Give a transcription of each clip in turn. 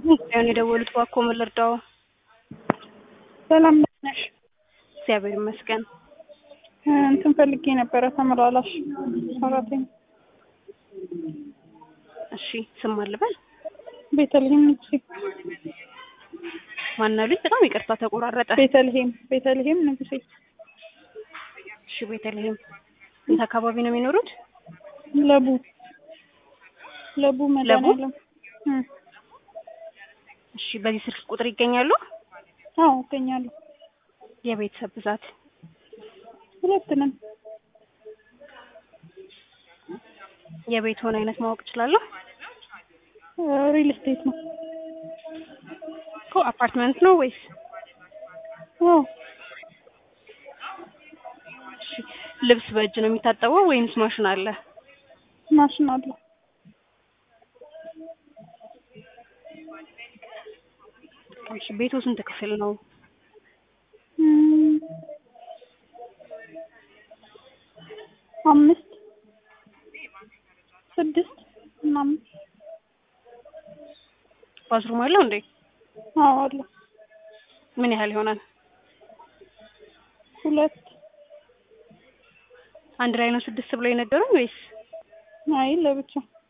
ያን የደወሉት እባክዎ ምን ልርዳዎ? ሰላም ነሽ? እግዚአብሔር ይመስገን። እንትን ፈልጌ ነበረ ተመላላሽ ሰራተኛ። እሺ ስም ማን ልበል? ቤተልሔም ንጉሴ። ማን አሉኝ? በጣም ይቅርታ ተቆራረጠ። ቤተልሔም ቤተልሔም ንጉሴ። እሺ ቤተልሔም የት አካባቢ ነው የሚኖሩት? ለቡ ለቡ መድኃኒዓለም። እም፣ እሺ በዚህ ስልክ ቁጥር ይገኛሉ? አዎ እገኛለሁ። የቤተሰብ ብዛት? ሁለት ነን። የቤትዎን አይነት ማወቅ እችላለሁ? ሪል ስቴት ነው። እኮ አፓርትመንት ነው ወይስ? አዎ እሺ ልብስ በእጅ ነው የሚታጠበው ወይንስ ማሽን አለ? ማሽን አለ። እሺ ቤቱ ስንት ክፍል ነው? እም፣ አምስት ስድስት ምናምን። ባዝሩም አለው እንዴ? አዎ አለ። ምን ያህል ይሆናል? ሁለት አንድ ላይ ነው ስድስት ብለው የነገሩኝ ወይስ? አይ ለብቻ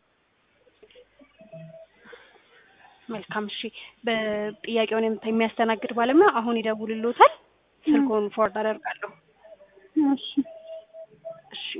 መልካም እሺ። በጥያቄውን የምታ- የሚያስተናግድ ባለሙያ አሁን ይደውልልዎታል። ስልክዎን ፎርድ አደርጋለሁ። እሺ እሺ